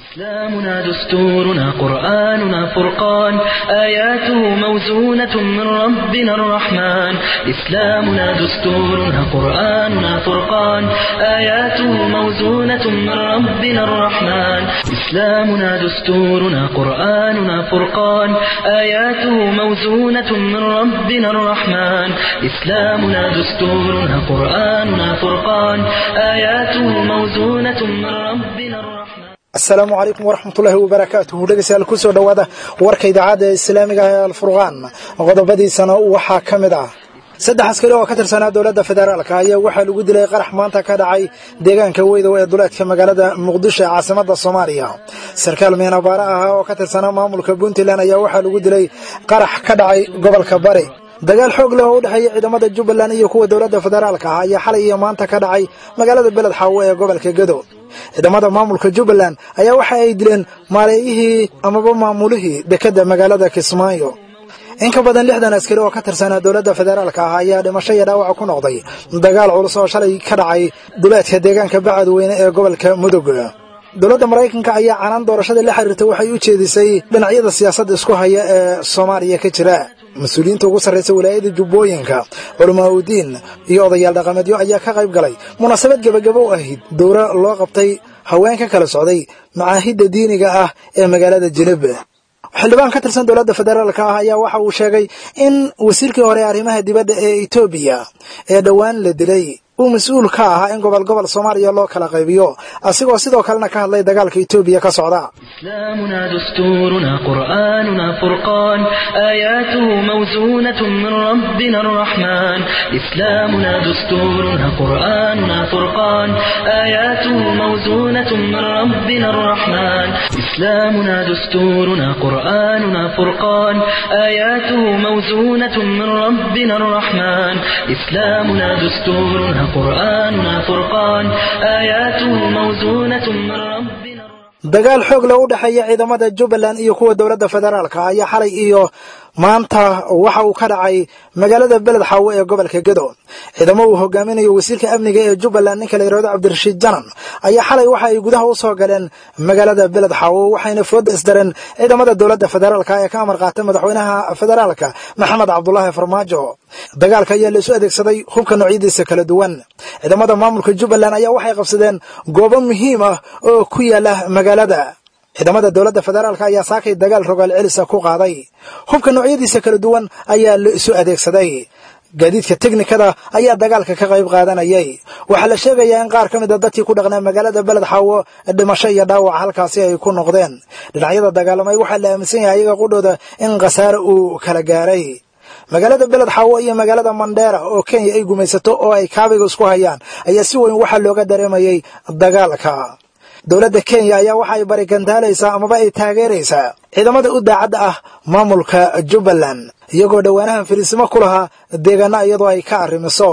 إسلامنا دستورنا قرآننا فرقان آياته موزونة من ربنا الرحمن إسلامنا دستورنا قرآننا فرقان آياته موزونة من ربنا الرحمن إسلامنا دستورنا قرآننا فرقان آياته موزونة من ربنا الرحمن إسلامنا دستورنا قرآننا فرقان آياته موزونة من ربنا الرحمن asalaamu calaykum waraxmatullaahi wabarakaatuhu dhegeystayaal kusoo dhowaada warka idaacadda islaamiga ee alfurqaan qodobadiisana waxaa ka mid ah saddex askari oo ka tirsanaa dowladda federaalka ayaa waxaa lagu dilay qarax maanta ka dhacay deegaanka weydow ee duleedka magaalada muqdisho ee caasimada soomaaliya sarkaal meenabaare ah oo ka tirsanaa maamulka puntland ayaa waxaa lagu dilay qarax ka dhacay gobolka bari dagaal xoog leh oo u dhexeeya ciidamada jubbaland iyo kuwa dowladda federaalka ah ayaa xalay iyo maanta ka dhacay magaalada beled xaawo ee gobolka gedo ciidamada maamulka jubbaland ayaa waxa ay dileen maareeyihii amaba maamulihii dekedda magaalada kismaayo in ka badan lixdan askari oo ka tirsanaa dowladda federaalka ah ayaa dhimasho iyo dhaawaca ku noqday dagaal culus oo shalay ka dhacay duleedka deegaanka bacadweyne ee gobolka mudug dowladda maraykanka ayaa canaan doorashada la xiriirta waxay u jeedisay dhinacyada siyaasadda isku haya ee soomaaliya ka jira mas-uuliyiinta ugu sarraysa walaayada jubbooyinka culamaa udiin iyo odayaal dhaqameedyo ayaa ka qayb galay munaasabad gebagabo u ahayd dowro loo qabtay haween ka kala socday macaahidda diiniga ah ee magaalada jineb xildhibaan ka tirsan dowladda federaalka ah ayaa waxa uu sheegay in wasiirkii hore arrimaha dibadda ee etoobiya ee dhowaan la dilay uu mas-uul ka ahaa in gobol gobol soomaaliya loo kala qaybiyo asigoo sidoo kalena ka hadlay dagaalka etoobiya ka socda إسلامنا دستورنا قرآننا فرقان آياته موزونة من ربنا الرحمن إسلامنا دستورنا قرآننا فرقان آياته موزونة من ربنا الرحمن إسلامنا دستورنا قرآننا فرقان آياته موزونة من ربنا الرحمن إسلامنا دستورنا قرآننا فرقان آياته موزونة من ربنا dagaal xoog leh u dhexeeya ciidamada jubbaland iyo kuwa dowladda federaalka ayaa xalay iyo maanta waxa uu ka dhacay magaalada beled xaawo ee gobolka gedo ciidamo uu hogaaminayo wasiirka amniga ee jubbaland ninka la yidhahdo cabdirashiid janan ayaa xalay waxa ay gudaha u soo galeen magaalada beled xaawo waxayna fooda isdareen ciidamada dowladda federaalka ee ka amar qaatay madaxweynaha federaalka maxamed cabdulaahi farmaajo dagaalka ayaa la isu adeegsaday hubka noocyadiisa kala duwan ciidamada maamulka jubbaland ayaa waxay qabsadeen goobo muhiim ah oo ku yaala magaalada ciidamada dowladda federaalka ayaa saakay dagaal rogaal celisa ku qaaday hubka noocyadiisa kala duwan ayaa la isu adeegsaday gaadiidka teknikada ayaa dagaalka ka qayb qaadanayay waxaa la sheegayaa in qaar ka mid a dadkii ku dhaqnaa magaalada beled xaawo dhimasho iyo dhaawac halkaasi ay ku noqdeen dhinacyada dagaalamay waxaa la aaminsan yahay iyaga qudhooda in khasaare uu kala gaaray magaalada beled xaawo iyo magaalada mandheera oo kenya ay gumaysato oo ay kaabiga isku hayaan ayaa si weyn waxaa looga dareemayay dagaalka dowladda kenya ayaa waxa ay barigantaalaysaa amaba ay taageeraysaa ciidamada u daacadda ah maamulka jubbaland iyagoo dhowaanahan fariisimo ku lahaa deegaana iyadoo ay ka arrimiso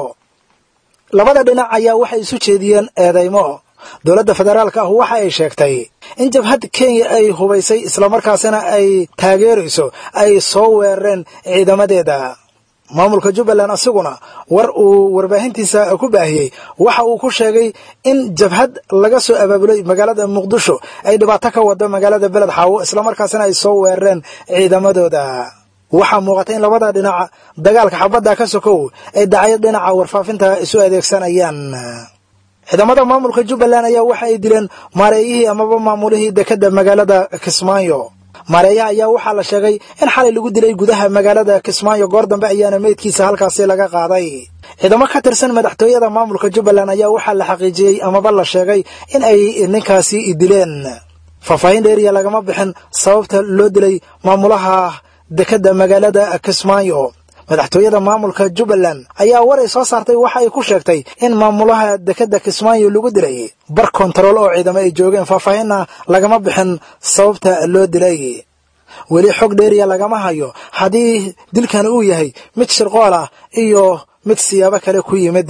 labada dhinac ayaa waxay isu jeediyeen eedaymo dowladda federaalka ah waxa ay sheegtay in jabhad kenya ay hubaysay islamarkaasina ay taageerayso ay soo weerareen ciidamadeeda maamulka jubbaland asiguna war uu warbaahintiisa ku baahiyey waxa uu ku sheegay in jabhad laga soo abaabulay magaalada muqdisho ay dhibaato ka wado magaalada beled xaawo islamarkaasina ay soo weerareen ciidamadooda waxaa muuqata in labada dhinac dagaalka xabadda ka sokow ay dacyo dhinaca warfaafinta isu adeegsanayaan ciidamada maamulka jubbaland ayaa waxa ay dileen maareeyihii amaba maamulihii dekedda magaalada kismaayo maareeyaha ayaa waxaa la sheegay in xalay lagu dilay gudaha magaalada kismaayo goor dambe ayaana meydkiisa halkaasi laga qaaday ciidamo ka tirsan madaxtooyada maamulka jubbaland ayaa waxaa la xaqiijiyey amaba la sheegay in ay ninkaasi dileen faahfaahin dheeriya lagama bixin sababta loo dilay maamulaha dekedda magaalada kismaayo madaxtooyada maamulka jubbaland ayaa war ay soo saartay waxa ay ku sheegtay in maamulaha dekedda kismaayo lagu dilay bar kontarool oo ciidamo ay joogeen faahfaahinna lagama bixin sababta loo dilay weli xog dheeriya lagama hayo haddii dilkan uu yahay mid shirqool ah iyo mid siyaabo kale ku yimid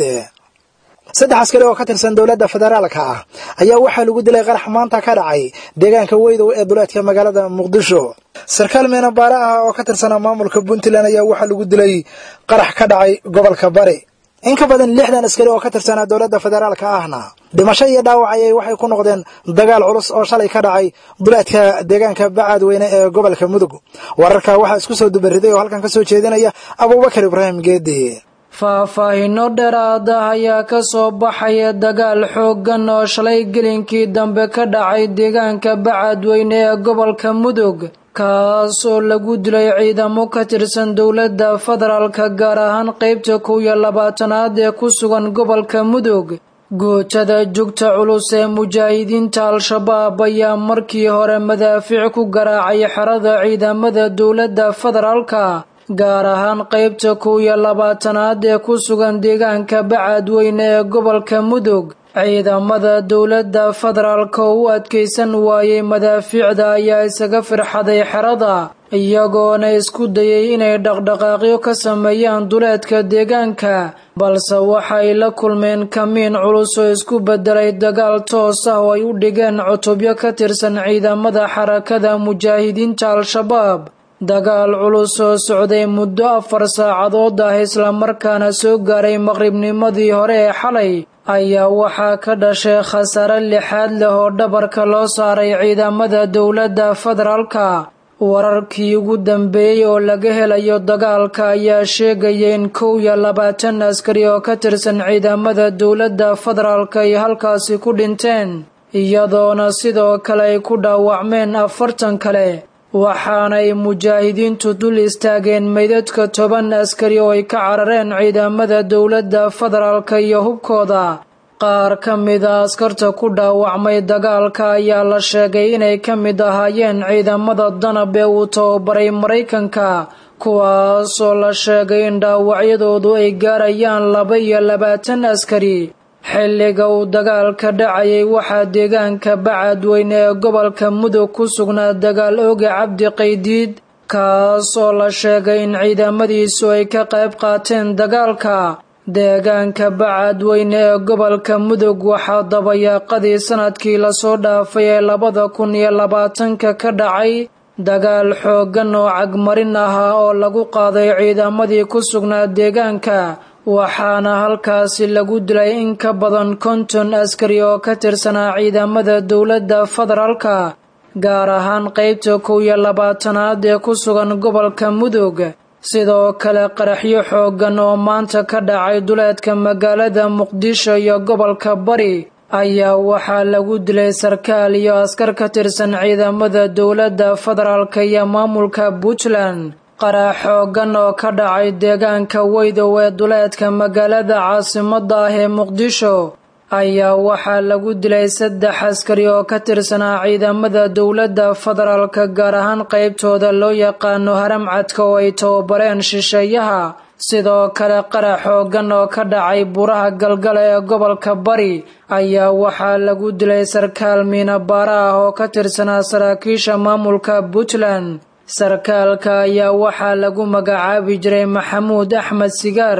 saddex askari oo ka tirsan dowladda federaalka ah ayaa waxaa lagu dilay qarax maanta ka dhacay deegaanka weydow ee duleedka magaalada muqdisho sarkaal meenabaare ah oo ka tirsanaa maamulka puntland ayaa waxaa lagu dilay qarax ka dhacay gobolka bari in ka badan lixdan askari oo ka tirsanaa dowladda federaalka ahna dhimasho iyo dhaawac ayay waxay ku noqdeen dagaal culus oo shalay ka dhacay duleedka deegaanka bacadweyne ee gobolka mudug wararka waxaa isku soo dubariday oo halkan ka soo jeedinaya abuubakar ibraahim geedi faahfaahinno dheeraad ah ayaa ka soo baxaya dagaal xooggan oo shalay gelinkii dambe ka dhacay deegaanka bacadweyne ee gobolka mudug kaas oo lagu dilay ciidamo ka tirsan dowladda federaalka gaar ahaan qaybta kow iyo labaatanaad ee ku sugan gobolka mudug gootada jugta culus ee mujaahidiinta al-shabaab ayaa markii hore madaafiic ku garaacay xerada ciidamada dowladda federaalka gaar ahaan qaybta kow iyo labaatanaad ee ku sugan deegaanka bacadweyne ee gobolka mudug ciidamada dowladda federaalka oo u adkaysan waayey madaafiicda ayaa isaga firxaday xerada iyagoona isku dayay inay dhaqdhaqaaqyo ka sameeyaan duleedka deegaanka balse waxay la kulmeen kamiin culus oo isku beddelay dagaal toos ah oo ay u dhigeen cutubyo ka tirsan ciidamada xarakada mujaahidiinta al-shabaab dagaal culus oo socday muddo afar saacadood ah islamarkaana soo gaaray maqribnimadii hore ee xalay ayaa waxaa ka dhashay khasaare lixaad leh oo dhabarka loo saaray ciidamada dowladda federaalka wararkii ugu dambeeyey oo laga helayo dagaalka ayaa sheegaya in kow iyo labaatan askari oo ka tirsan ciidamada dowladda federaalka ay halkaasi ku dhinteen iyadoona sidoo kale ay ku dhaawacmeen afartan kale waxaanay mujaahidiintu dul istaageen meydadka toban askari oo ay ka carareen ciidamada dowladda federaalka iyo hubkooda qaar ka mida askarta ku dhaawacmay dagaalka ayaa la sheegay inay ka mid ahaayeen ciidamada danab ee uu tababaray maraykanka kuwaasoo la sheegay in dhaawacyadoodu ay gaarayaan laba iyo labaatan askari xilliga uu dagaalka dhacayay waxaa deegaanka bacadweyne ee gobolka mudug ku sugnaa dagaal ooga cabdi qaydiid kaas oo la sheegay in ciidamadiisu ay ka qayb qaateen dagaalka deegaanka bacadweyne ee gobolka mudug waxaa dabayaaqadii sanadkii lasoo dhaafay ee labada kun iyo labaatanka ka dhacay dagaal xooggan oo cagmarin ahaa oo lagu qaaday ciidamadii ku sugnaa deegaanka waxaana halkaasi lagu dilay in ka badan konton askari oo ka tirsanaa ciidamada dowladda federaalka gaar ahaan qaybta kow iyo labaatanaad ee ku sugan gobolka mudug sidoo kale qaraxyo xooggan oo maanta ka dhacay duleedka magaalada muqdisho iyo gobolka bari ayaa waxaa lagu dilay sarkaal iyo askar ka tirsan ciidamada dowladda federaalka iyo maamulka puntland qarax xooggan oo ka dhacay deegaanka weydow ee duleedka magaalada caasimadda ah ee muqdisho ayaa waxaa lagu dilay saddex askari oo ka tirsanaa ciidamada dowladda federaalka gaar ahaan qaybtooda loo yaqaano haramcadka oo ay tababareen shisheeyaha sidoo kale qarax xooggan oo ka dhacay buraha galgala ee gobolka bari ayaa waxaa lagu dilay sarkaal miinabaara ah oo ka tirsanaa saraakiisha maamulka puntland sarkaalka ayaa waxaa lagu magacaabi jiray maxamuud axmed sigaar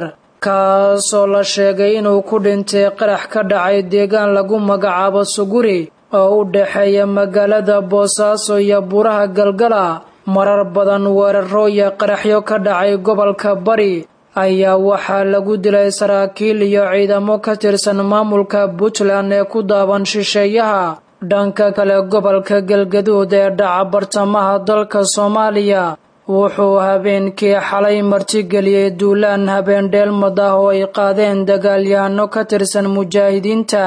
kaasoo la sheegay inuu ku dhintay qarax ka dhacay deegaan lagu magacaabo suguri oo u dhexeeya magaalada boosaaso iyo buraha galgala marar badan weeraro iyo qaraxyo ka dhacay gobolka bari ayaa waxaa lagu dilay saraakiil iyo ciidamo ka tirsan maamulka puntland ee ku daaban shisheeyaha dhanka kale gobolka galgaduud ee dhaca bartamaha dalka soomaaliya wuxuu habeenkii xalay martigeliyey duulaan habeen dheelmad ah oo ay qaadeen dagaalyahano ka tirsan mujaahidiinta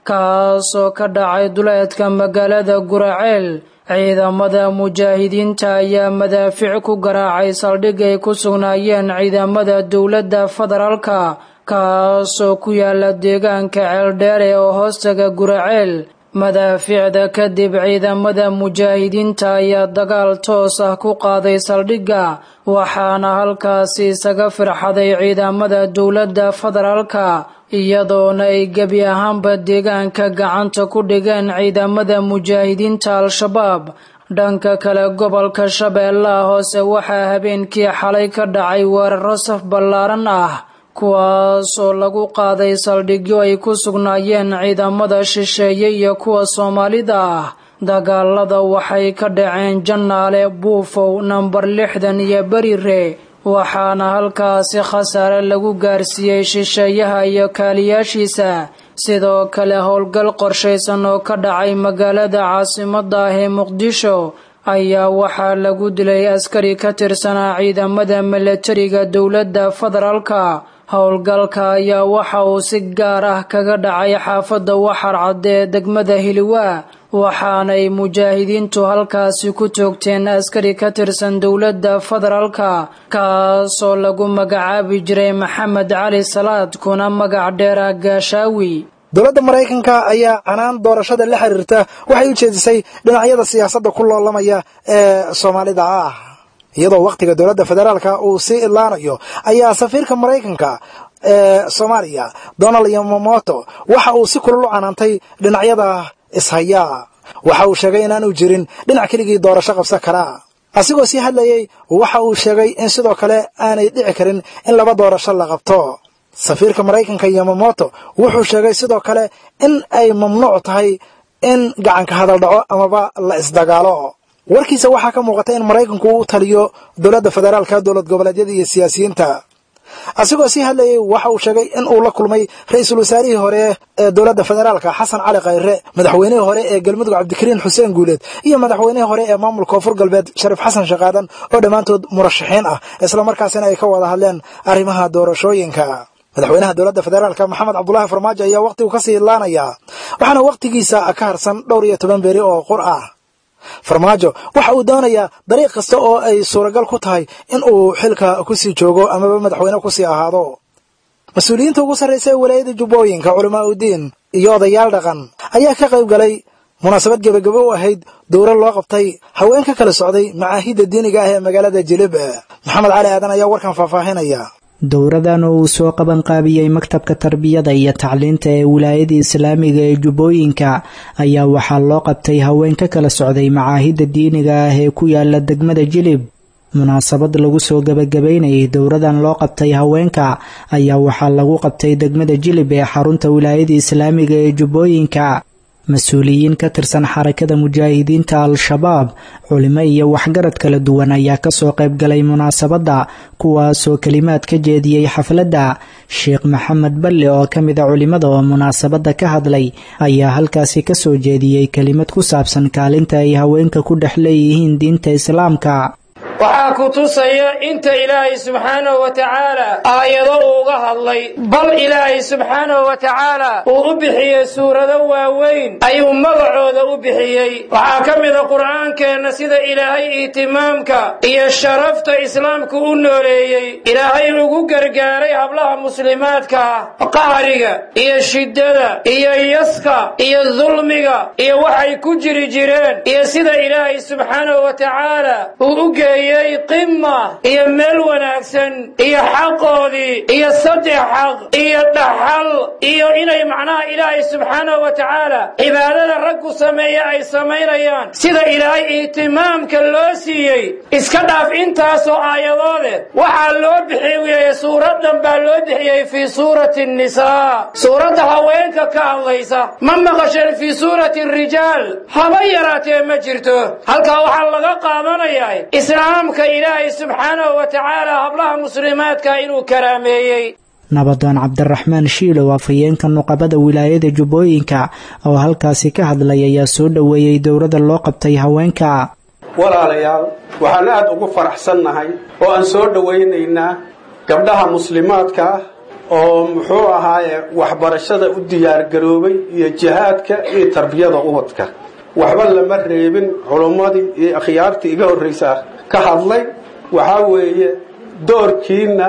kaasoo ka dhacay duleedka magaalada guraceel ciidamada mujaahidiinta ayaa madaafiic ku garaacay saldhig ay ku sugnaayeen ciidamada dowladda federaalka kaasoo ku yaala deegaanka ceeldheere oo hoostaga guraceel madaafiicda kadib ciidamada mujaahidiinta ayaa dagaal toos ah ku qaaday saldhigga waxaana halkaasi isaga firxaday ciidamada dowladda federaalka iyadoona ay gebi ahaanba deegaanka gacanta ku dhigeen ciidamada mujaahidiinta al-shabaab dhanka kale gobolka shabeellaha hoose waxaa habeenkii xalay ka dhacay weeraro saf ballaaran ah kuwaasoo lagu qaaday saldhigyo ay ku sugnaayeen ciidamada shisheeye iyo kuwa soomaalida ah dagaalada waxay ka dhaceen jannaale buufow nambar lixdan iyo berire waxaana halkaasi khasaare lagu gaarsiiyey shisheeyaha iyo kaaliyaashiisa sidoo kale howlgal qorshaysan oo ka dhacay magaalada caasimada ah ee muqdisho ayaa waxaa lagu dilay askari ka tirsanaa ciidamada milatariga dowladda federaalka howlgalka ayaa waxa uu si gaar ah kaga dhacay xaafadda waxar cadde ee degmada hiliwaa waxaanay mujaahidiintu halkaasi ku toogteen askari ka tirsan dowladda federaalka kaasoo lagu magacaabi jiray maxamed cali salaad kuna magac dheera gaashaawi dowladda maraykanka ayaa canaan doorashada la xiriirta waxay u jeedisay dhinacyada siyaasadda ku loolamaya ee soomaalida ah iyadoo wakhtiga dowladda federaalka uu sii idlaanayo ayaa safiirka maraykanka ee soomaaliya donald yomomoto waxa uu si kulul u canaantay dhinacyada ishayaa waxa uu sheegay inaanu jirin dhinac keligii doorasho qabsan karaa asigoo sii hadlayey waxa uu sheegay in sidoo kale aanay dhici karin in laba doorasho la qabto safiirka maraykanka yomomoto wuxuu sheegay sidoo kale in ay mamnuuc tahay in gacanka hadal dhaco amaba la isdagaalo warkiisa waxaa ka muuqata in maraykanku u taliyo dowladda federaalka dowlad goboleedyada iyo siyaasiyiinta asigoo sii hadlayey waxa uu sheegay in uu la kulmay ra-iisul wasaarihii hore ee dowladda federaalka xasan cali khayre madaxweynihii hore ee galmudug cabdikariin xuseen guuleed iyo madaxweynihii hore ee maamulka koonfur galbeed shariif xasan shaqaadan oo dhammaantood murashaxiin ah islamarkaasina ay ka wada hadleen arrimaha doorashooyinka madaxweynaha dowladda federaalka maxamed cabdulaahi farmaajo ayaa wakhtigu kasii idlaanayaa waxaana wakhtigiisa ka harsan dhowr iyo toban beri oo qur ah farmaajo waxa uu doonayaa dariiq kasta oo ay suuragal ku tahay in uu xilka kusii joogo amaba madaxweyne kusii ahaado mas-uuliyiinta ugu sarraysa ee walaayada jubbooyinka culamaa udiin iyo odayaal dhaqan ayaa ka qayb galay munaasabad gebagabo u ahayd dowra loo qabtay haween ka kala socday macaahidda diiniga ah ee magaalada jilib maxamed cali aadan ayaa warkan faahfaahinaya dowradan oo uu soo qabanqaabiyey maktabka tarbiyada iyo tacliinta ee wilaayada islaamiga ee jubbooyinka ayaa waxaa loo qabtay haween ka kala socday macaahidda diiniga ah ee ku yaala degmada jilib munaasabad lagu soo gabagabaynayay dowradan loo qabtay haweenka ayaa waxaa lagu qabtay degmada jilib ee xarunta wilaayada islaamiga ee jubbooyinka mas-uuliyiin ka tirsan xarakada mujaahidiinta al-shabaab culimo iyo waxgarad kala duwan ayaa kasoo qayb galay munaasabadda kuwaasoo kelimaad ka jeediyey xafladda sheekh maxamed balle oo ka mid a culimada oo munaasabadda ka hadlay ayaa halkaasi kasoo jeediyey kelimad ku saabsan kaalinta ay haweenka ku dhex leeyihiin diinta islaamka waxaa ku tusaya inta ilaahay subxaanahu wa tacaala aayado uuga hadlay bal ilaahay subxaanahu wa tacaala uu u bixiyey suurado waaweyn ayuu magacooda u bixiyey waxaa ka mida qur'aankeenna sida ilaahay ihtimaamka iyo sharafta islaamku u nooleeyey ilaahay ugu gargaaray hablaha muslimaadka ah qahriga iyo shiddada iyo yaska iyo dulmiga iyo waxay ku jiri jireen iyo sida ilaahay subxaanahu wa tacaala uu u geeyey qima iyo meel wanaagsan iyo xaqoodii iyo saddex xaq iyo dhaxal iyo inay macnaha ilaahay subxaanahu wa tacaala cibaadada raggu sameeya ay samaynayaan sida ilaahay ihtimaamka loo siiyey iska dhaaf intaasoo aayadoode waxaa loo bixiyey suuradan baa loo bixiyey fii suurati nisaa suuradda haweenka ka hadlaysa ma maqasheen fii suurati rijaal haba yaraatee ma jirto halkaa waxaa laga qaadanayaa islaamka ilaahay subxaanahu wa tacaala hablaha muslimaadka inuu karaameeyey nabadoon cabdiraxmaan shiilow afhayeenka nuqabada wilaayada jubbooyinka oo halkaasi ka hadlay ayaa soo dhoweeyey dowladda loo qabtay haweenka walaalayaal waxaan aad ugu faraxsannahay oo aan soo dhowaynaynaa gabdhaha muslimaadka ah oo muxuu ahaaye waxbarashada u diyaargaroobay iyo jihaadka iyo tarbiyada ubadka waxba lama reebin culummadii iyo akhyaartii iga horraysa ka hadlay waxaa weeye doorkiinna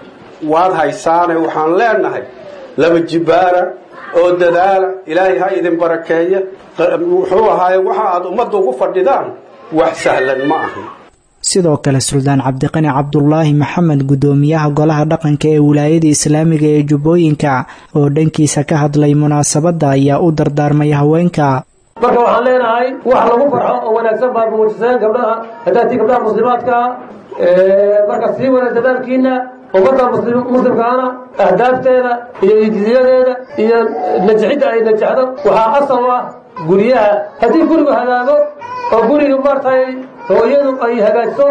waad haysaane waxaan leenahay laba jibbaara oo dadaala ilaahay ha idin barakeeya wuxuu ahaaye waxa aad ummadda ugu fadhidaan wax sahlan ma ahan sidoo kale suldaan cabdiqani cabdulaahi maxamed guddoomiyaha golaha dhaqanka ee wilaayada islaamiga ee jubbooyinka oo dhankiisa ka hadlay munaasabadda ayaa u dardaarmay haweenka marka waxaan leenahay wax lagu farxo oo wanaagsan baad muujiseen gabdhaha hadaatii gabdhaha muslimaadka marka sii wada dadaalkiina ummadda muslimkaana ahdaafteeda iyo ijiziyadeeda iyo najixidda ay najexdo waxaa asal u ah guryaha haddii gurigu hagaago oo guriga maartay hooyadu ay hagaajiso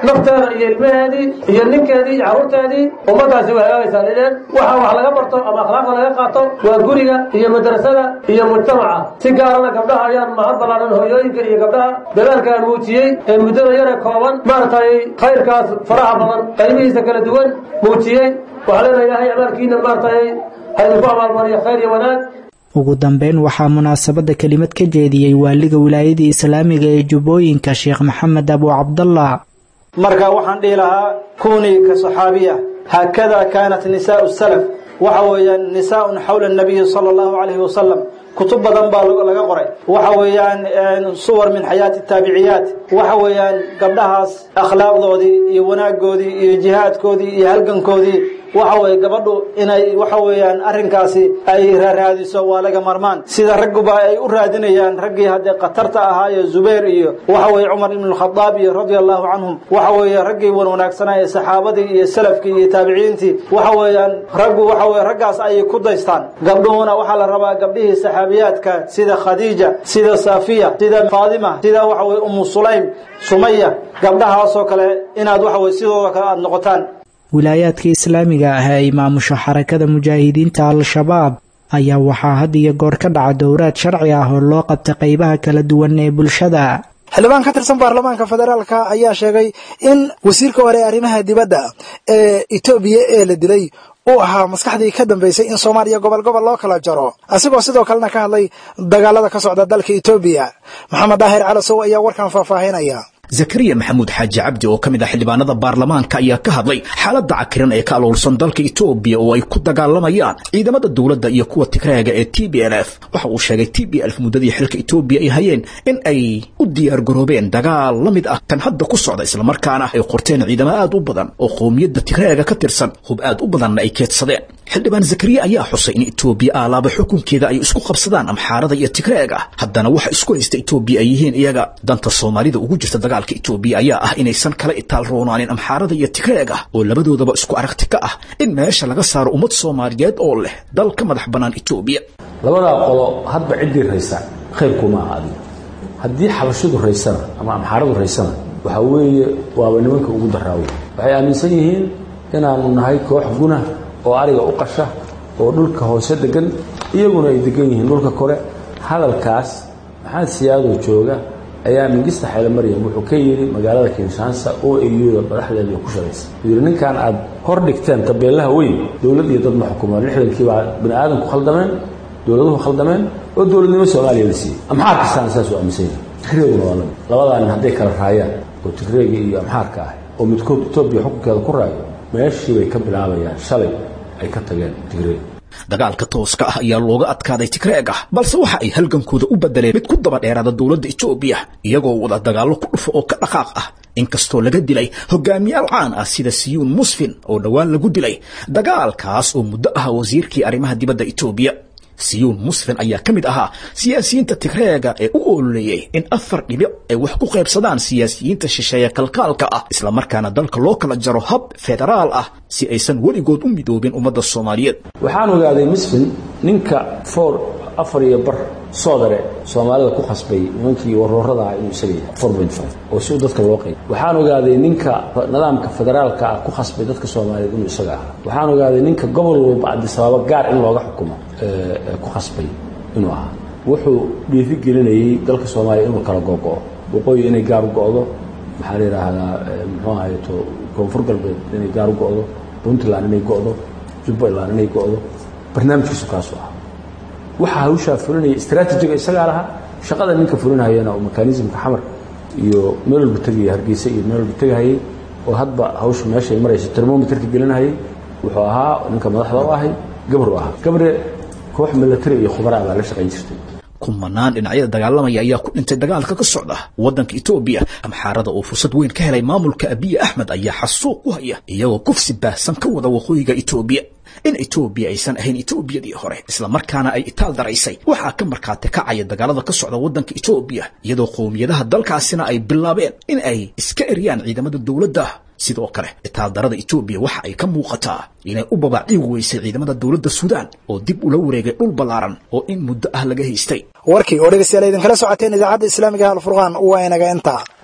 nafteeda iyo ilmaheedii iyo ninkeedii iyo carruurteedii ummaddaasi way hagaagaysaa lideen waxa wax laga barto ama akhlaaqda laga qaato waa guriga iyo madrasada iyo mujtamaca si gaarana gabdhaha ayaan mahad ballaaran hooyooyinka iyo gabdhaha dadaalkaan muujiyey ee muddada yare kooban maaragtay khayrkaas faraha badan qaybihiisa kala duwan muujiyey waxaa leenahay ilaahay amaalkiina maaragtay ha idinku abaalmariyo khayr iyo wanaag ugu dambeyn waxaa munaasabadda kelimad ka jeediyey waaliga wilaayadii islaamiga ee jubbooyinka sheekh maxamed abu cabdallah marka waxaan dhihi lahaa kunii ka saxaabiya haakada kaanat nisaau salaf waxa weeyaan nisaaun xawla nabiyi sala allahu calayhi wasalam kutub badan baa laga qoray waxa weeyaan suwar min xayaati taabiciyaat waxa weeyaan gabdhahaas akhlaaqdoodii iyo wanaagoodii iyo jihaadkoodii iyo halgankoodii waxa weye gabadhu inay waxa weeyaan arrinkaasi ay raaraadiso waa laga marmaan sida ragguba ay u raadinayaan raggii haddee khatarta ahaayo zubayr iyo waxa weye cumar ibn alkhadaab iyo radia allahu canhum waxa weeye raggii wan wanaagsanaa ee saxaabadii iyo salafkii iyo taabiciintii waxa weeyaan raggu waxa weye raggaas ayay ku daystaan gabdhuhuna waxaa la rabaa gabdhihii saxaabiyaadka sida khadiija sida safiya sida faadima sida waxa weye umu sulaym sumaya gabdhahaasoo kale inaad waxa weye sidooda kale aada noqotaan wilaayaadka islaamiga ah ee maamusho xarakada mujaahidiinta al-shabaab ayaa waxaa had iyo goor ka dhaca dowraad sharci ah oo loo qabta qaybaha kala duwan ee bulshada xildhibaan ka tirsan baarlamaanka federaalka ayaa sheegay in wasiirka hore ee arrimaha dibadda ee etoobiya ee la dilay uu ahaa maskaxdii ka dambaysay in soomaaliya gobol gobol loo kala jaro asigoo sidoo kalena ka hadlay dagaalada ka socda dalka etoobiya maxamed daahir calasow ayaa warkan faahfaahinaya zakariya maxamuud xaaji cabdi oo ka mid ah xildhibaanada baarlamaanka ayaa ka hadlay xaaladda cakiran ee ka aloolsan dalka etoobiya oo ay ku dagaalamayaan ciidamada dowladda iyo kuwa tigreega ee t b l f waxa uu sheegay t b lf muddadii xilka etoobiya ay hayeen in ay u diyaargaroobeen dagaal la mid ah kan hadda ku socda islamarkaana ay qorteen ciidamo aad u badan oo qowmiyadda tigreega ka tirsan hub aad u badanna ay keedsadeen xildhibaan zakariya ayaa xusay in etoobiya aalaaba xukunkeeda ay isku qabsadaan amxaarada iyo tigreega haddana waxa isku haysta etoobiya ay yihiin iyaga danta soomaalida ugu jirta dagaalka etoobiya ayaa ah inaysan kala itaal roonaanin amxaarada iyo tigreega oo labadoodaba isku aragti ka ah in meesha laga saaro ummad soomaaliyeed oo leh dal ka madax bannaan etoobiya labadaa qolo hadba ciddii raysa khayrkuma aha adiga haddii xabashidu raysana ama amxaaradu raysana waxaa weeye waaba nimanka ugu daraawo waxay aaminsan yihiin inaanu nahay koox guna oo ariga u qasha oo dhulka hoose degan iyaguna ay degan yihiin dhulka kore hadalkaas maxamed siyaadoo jooga ayaa mingista xeele maryam wuxuu ka yidhi magaalada kinshaansa oo eyuda madaxdeeda ku shaqaysa wuxuu yidhi ninkan aad hor dhigteen tabeelaha weyn dowlad iyo dad ma xukumaan lixdankii baa bini aadamku khaldameen dowladuhu khaldameen oo dowladnimo soomaaliya la siiyey amxaar kastaana saas u aaminsan yahay tigreeguna waa lamid labadaa nin hadday kala raayaan oo tigreega iyo amxaarka ah oo midkood etoobiya xukunkeeda ku raayo meeshii bay ka bilaabayaan shalay ay ka tageen tigreeg dagaalka tooska ah ayaa looga adkaaday tigreega balse waxa ay halgankooda u bedeleen mid ku daba dheeraada dowladda etoobiya iyagoo wada dagaallo ku dhufo oo ka dhaqaaq ah inkastoo laga dilay hogaamiyaal caan ah sida siyuun musfin oo dhowaan lagu dilay dagaalkaas oo muddo ah wasiirkii arrimaha dibadda etoobiya siyuun musfin ayaa ka mid ahaa siyaasiyiinta tigreega ee u ololeeyey in afar dhibic ay wax ku qaybsadaan siyaasiyiinta shisheeye kalkaalka ah islamarkaana dalka loo kala jaro hab federaal ah si aysan weligood u midoobin ummadda soomaaliyeed waxaan ogaaday musfin ninka foor afar iyo bar soodare soomaalida ku khasbay nimankii waroorada ah inuu isaga yahay four point five oo si u dadka loo qayb waxaan ogaaday ninka nidaamka federaalka ah ku khasbay dadka soomaaliyeed inuu isaga ahaa waxaan ogaaday ninka gobol walba cabdisabaabo gaar in looga xukumo ku khasbay inuu ahaa wuxuu dhiifi gelinayey dalka soomaaliya inuu kala gogo'o waqooyi inay gaar u go'do maxaa la yidhaahdaa muxuu ahayeto koonfur galbeed inay gaar u go'do puntland inay go'do jubbaland inay go'do barnaamijkiisu kaasuu ahaa waxaa hawshaa fulinaya istraatijiga isagaa lahaa shaqada ninka fulinahayana oo mekanismka xamar iyo meel walba tegaya hargeysa iyo meel walba tegahayay oo hadba hawsha meeshay maraysa termometerka gelinahayay wuxuu ahaa ninka madaxda u ahay gabru ahaa gabre koox milatari iyo khubaraa baa la shaqayn jirtay kumanaan dhinacyada dagaalamaya ayaa ku dhintay dagaalka ka socda waddanka etoobiya amxaarada oo fursad weyn ka helay maamulka abiye axmed ayaa xasuuq ku haya iyagoo kufsi baahsan ka wada waqooyiga etoobiya in etoobiya aysan ahayn etoobiyadii hore islamarkaana ay itaal daraysay waxaa ka markhaati kacaya dagaalada ka socda waddanka etoobiya iyadoo qowmiyadaha dalkaasina ay bilaabeen in ay iska eryaan ciidamada dowladda sidoo kale itaaldarada etoobiya waxa ay ka muuqataa inay u babaaciigi weysay ciidamada dowladda suudaan oo dib ula wareegay dhul ballaaran oo in muddo ah laga haystay warkii oo dhegeystayaal idinkala socoteen idaacadda islaamiga alfurqaan waa inaga intaa